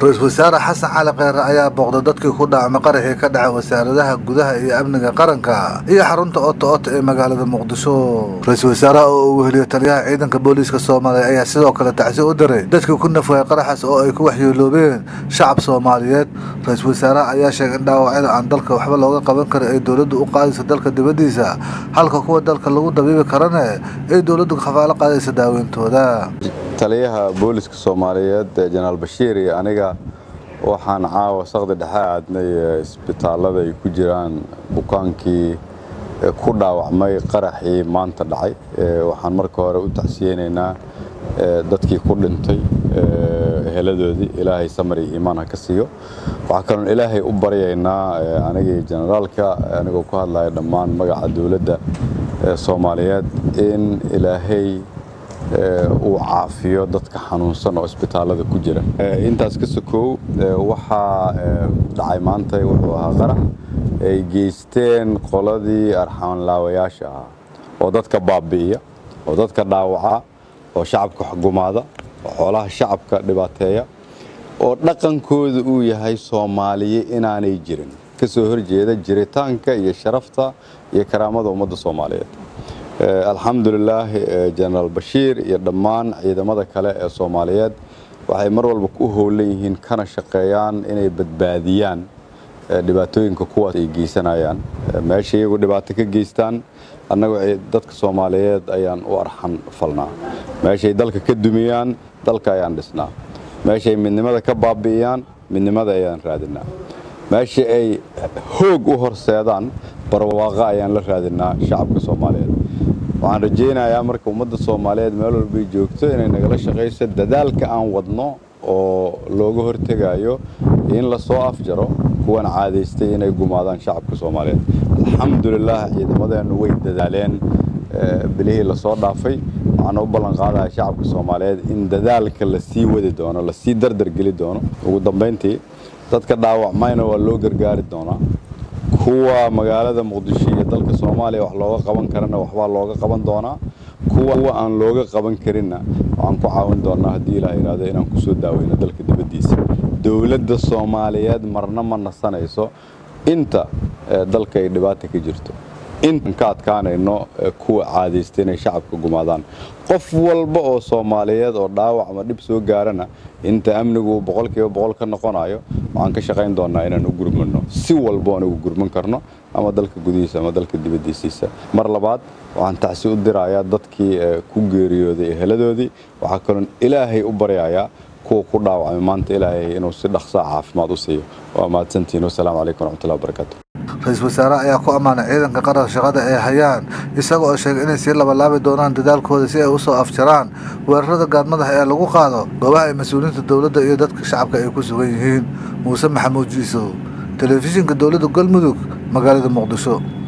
ra-iisul wasaare xasan cali kheyre ayaa booqday dadkii ku dhaacmay qaraxii ka dhacay wasaaradaha gudaha iyo amniga qaranka iyo xarunta oto ota ee magaalada muqdisho ra-iisul wasaaraha oo uu weheliyo taliyaha ciidanka booliiska soomaaliya ayaa sidoo kale tacsi u diray dadkii ku nafwayay qaraxaas oo ay ku waxyeeloobeen shacab soomaaliyeed ra-iisul wasaaraha ayaa sheegay in dhaawacyada aan dalka waxba looga qaban karin ay dowladdu u qaadayso dalka dibaddiisa halka kuwa dalka lagu dabiibi karane ay dowladdu khafaalo qaadaysa daaweyntooda taliyaha booliska soomaaliyeed jenaraal bashiir iyo aniga waxaan caawa saqdi dhexe aadnay isbitaallada ay ku jiraan bukaankii ku dhaawacmay qaraxii maanta dhacay waxaan marka hore u tacsiyeynaynaa dadkii ku dhintay heladoodii ilaahay samar iyo iimaan ha ka siiyo waxaa kaloon ilaahay u baryaynaa anigii jenaraalka anigoo ku hadlaya dhammaan magaca dowladda soomaaliyeed in ilaahay uu caafiyo dadka xanuunsan oo isbitaallada ku jira intaas ka sokow waxaa dhacay maanta wuxuu ahaa qarax ay geysteen qoladii arxaanlaawayaasha ahaa oo dadka baabi'iya oo dadka dhaawaca oo shacabka xugumaada oo xoolaha shacabka dhibaateeya oo dhaqankooda uu yahay soomaaliye inaanay jirin ka soo horjeeda jiritaanka iyo sharafta iyo karaamada ummadda soomaaliyeed alxamdulilaah jenaraal bashiir iyo dhammaan ciidamada kale ee soomaaliyeed waxay mar walba u howlan yihiin kana shaqeeyaan inay badbaadiyaan dhibaatooyinka kuwaas ay geysanayaan meesha iyagu dhibaato ka geystaan annagu dadka soomaaliyeed ayaan u arxan falnaa meeshay dalka ka dumiyaan dalka ayaan dhisnaa meeshay midnimada ka baabi'iyaan midnimada ayaan raadinaa meesha ay hoog u horseedaan barwaaqo ayaan la raadinaa shacabka soomaaliyeed waxaan rajaynayaa marka ummadda soomaaliyeed meel walbay joogto inay nagala shaqayso dadaalka aan wadno oo looga hortegayo in lasoo afjaro kuwan caadaystay inay gumaadaan shacabka soomaaliyeed alxamdulilaah ciidamadeennu way dadaaleen bilihii lasoo dhaafay waxaana u ballan qaadaya shacabka soomaaliyeed in dadaalka lasii wadi doono lasii dardargeli doono ugu dambayntii dadka dhaawacmayna waa loo gargaari doonaa kuwa magaalada muqdisho iyo dalka soomaaliya wax looga qaban karana waxbaa looga qaban doonaa kuwa aan looga qaban karinna waxaan ku caawin doonaa haddii ilaah yidhaahdo inaan kusoo daaweyno dalka dibaddiisa dowladda soomaaliyeed marna ma nasanayso inta dalka ay dhibaata ka jirto intaan ka adkaanayno kuwa caadaysta inay shacabka gumaadaan qof walba oo soomaaliyeed oo dhaawac ama dhib soo gaarana inta amnigu boqolkiiba boqol ka noqonayo waxaan ka shaqayn doonaa inaan u gurmano si walba aan ugu gurman karno ama dalka gudihiisa ama dalka dibaddiisiisa mar labaad waxaan tacsi u dirayaa dadkii ku geeriyooday eheladoodii waxaa kaloon ilaahay u baryayaa kuwa ku dhaawacmay maanta ilaahay inuu si dhaqsaa caafimaad u siiyo waa mahadsantihiin wasalaamu calaykum waraxmatullahi wabarakaatu ra-iisul wasaare ayaa ku ammaanay ciidanka qaranka shaqada ay hayaan isaga oo sheegay inay sii labalaabi doonaan dadaalkooda si ay u soo afjaraan weerarada gaadmadaha ee lagu qaado goobaha ay mas-uuliyiinta dowladda iyo dadka shacabka ay ku sugan yihiin muuse maxamuud jiisow telefishinka dowladda galmudug magaalada muqdisho